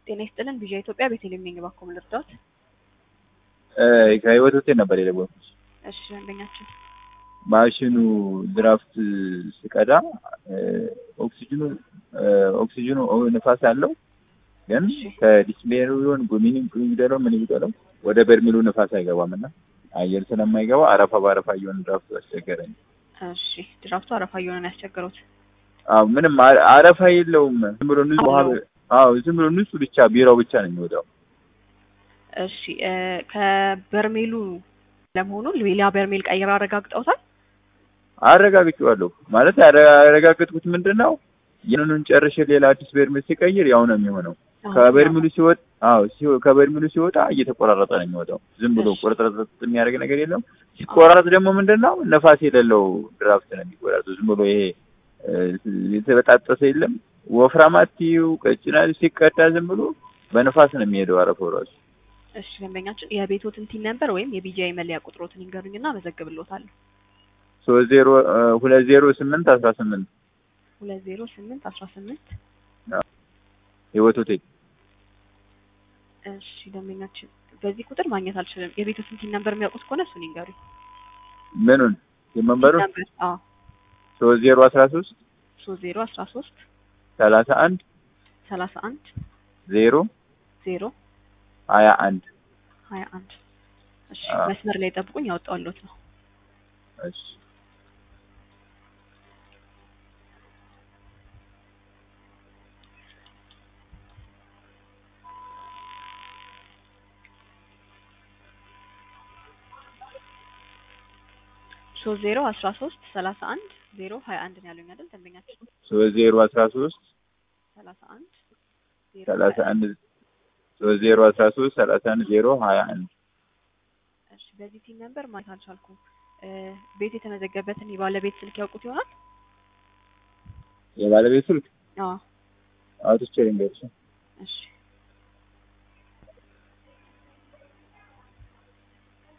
ጤና ይስጥልን ቪዥን ኢትዮጵያ ቤተልሔም ነኝ። እባክዎ ምን ልርዳዎት? ከህይወት ሆቴል ነበር የደወልኩት። እሺ ደንበኛችን ማሽኑ ድራፍት ስቀዳ ኦክሲጅኑ ኦክሲጅኑ ንፋስ አለው ግን እሺ። ከዲስፕሌኑ ቢሆን ጉሚኒ ይግደለው ምን ይግደለው ወደ በርሚሉ ንፋስ አይገባም እና አየር ስለማይገባ አረፋ በአረፋ እየሆነ ድራፍቱ አስቸገረኝ። እሺ ድራፍቱ አረፋ እየሆነ ነው ያስቸገሩት። አዎ ምንም አ- አረፋ የለውም። ዝም ብሎ ንጹህ ውሃ አለው። አዎ ዝም ብሎ ንጹህ ብቻ ቢራው ብቻ ነው የሚወጣው። እሺ እ ከበርሜሉ ለመሆኑ ሌላ በርሜል ቀይራ አረጋግጠውታል? አረጋግጬዋለሁ ማለት ያረ- ያረጋገጥኩት ምንድን ነው ይህንኑን ጨርሼ ሌላ አዲስ በርሜል ሲቀይር ያው ነው የሚሆነው። ከበርሚሉ ሲወጣ አዎ ሲወ- ከበርሚሉ ሲወጣ እየተቆራረጠ ነው የሚወጣው። ዝም ብሎ እሺ። ቁርጥርጥ የሚያደርግ ነገር የለም። ሲቆራረጥ ደግሞ ምንድን ነው ነፋስ የሌለው ድራፍት ነው የሚቆራረጠው። ዝም ብሎ ይሄ እ፣ የተበጣጠሰ የለም ወፍራም አትይው ቀጭና ሲቀዳ ዝም ብሎ በነፋስ ነው የሚሄደው አረፈው ራሱ። እሺ ደንበኛችን የቤቶትን ቲን ነምበር ወይም የቢጂአይ መለያ ቁጥሮትን ይንገሩኝና አመዘግብልዎታለሁ። ሶስት ዜሮ እ፣ ሁለት ዜሮ ስምንት አስራ ስምንት ሁለት ዜሮ ስምንት አስራ ስምንት ህይወት ሆቴል እሺ ደንበኛችን በዚህ ቁጥር ማግኘት አልችልም። የቤቶትን ቲን ነምበር የሚያውቁት ከሆነ እሱን ይንገሩኝ። ምኑን የመንበሩ ቲን ነምበር አዎ ሶስት ዜሮ አስራ ሶስት ሶስት ዜሮ አስራ ሶስት ሰላሳ አንድ ሰላሳ አንድ ዜሮ ዜሮ ሀያ አንድ ሀያ አንድ እሺ አዎ። መስመር ላይ ጠብቁኝ፣ ያወጣሁልዎት ነው። እሺ ሶስት ዜሮ አስራ ሶስት ሰላሳ አንድ ዜሮ ሀያ አንድ ነው ያሉኝ አይደል ደንበኛችን? ሶስት ዜሮ አስራ ሶስት ሰላሳ አንድ ዜሮ ሰላሳ ሀያ አንድ ሶስት ዜሮ አስራ ሶስት ሰላሳ አንድ ዜሮ ሀያ አንድ እሺ በዚህ ቲን ነምበር ማየት አልቻልኩም። እ ቤት የተመዘገበትን የባለቤት ስልክ ያውቁት ይሆናል? የባለቤት ስልክ አዎ አውጥቼ ልንገርሽ እሺ